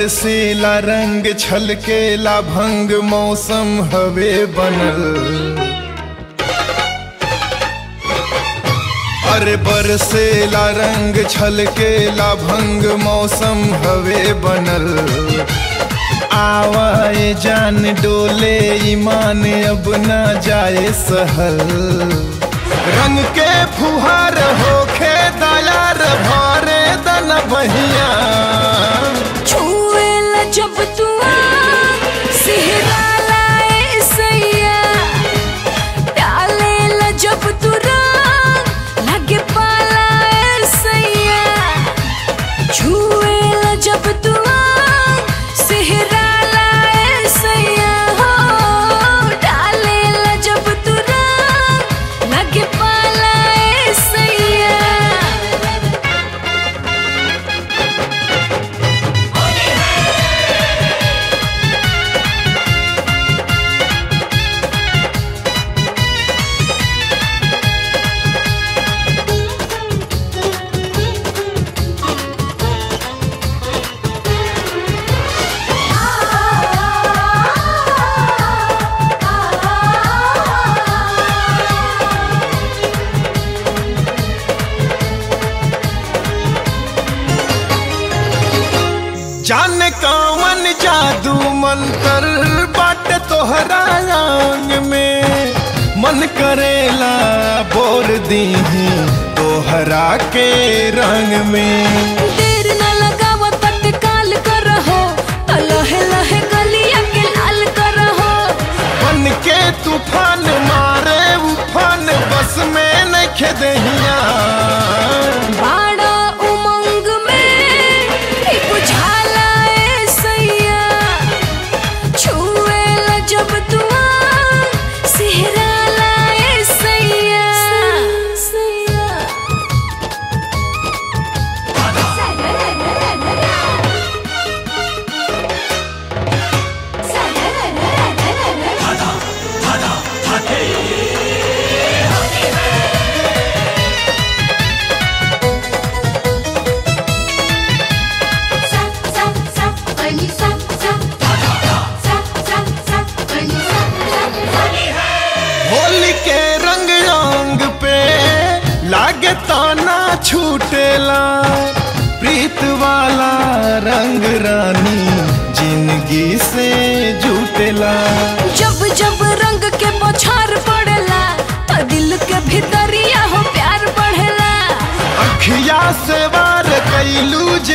बरसेला रंग छलकेला भंग मौसम हवे बनल अरे बरसेला रंग छलकेला भंग मौसम हवे बनल आवाए जान डोले ईमान अब ना जाए सहल रंग के फुहार होखे दयार भरे दन बहिया छुएला जब तू सिहराला ए सैया डालेला जब तू रंग लगे पाला ए सैया छुएला जब तू सिहराला ए सैया हो डालेला जब तू रंग लगे पाला ए सैया जाने कौन जादू मंतर बाट तोहरा आंग में मन करेला बोर दीही तोहरा के रंग में देर न लगाव तत्काल करहो तो लहे लहे गलिया के लाल करहो बन के तूफान मारे उफान बस में नखे दहिया बाड़ा उमंग में ही बुझाला ए सैया छुएला जब तू सिहराला ए सैया सैया होली के रंग रंग पे लागे ताना छूटेला प्रीत वाला रंग रानी जिंदगी से जुटेला जब जब रंग के बौछार पड़ेला तो दिल के भीतरिया हो प्यार बढ़ेला अखिया से वार कैलू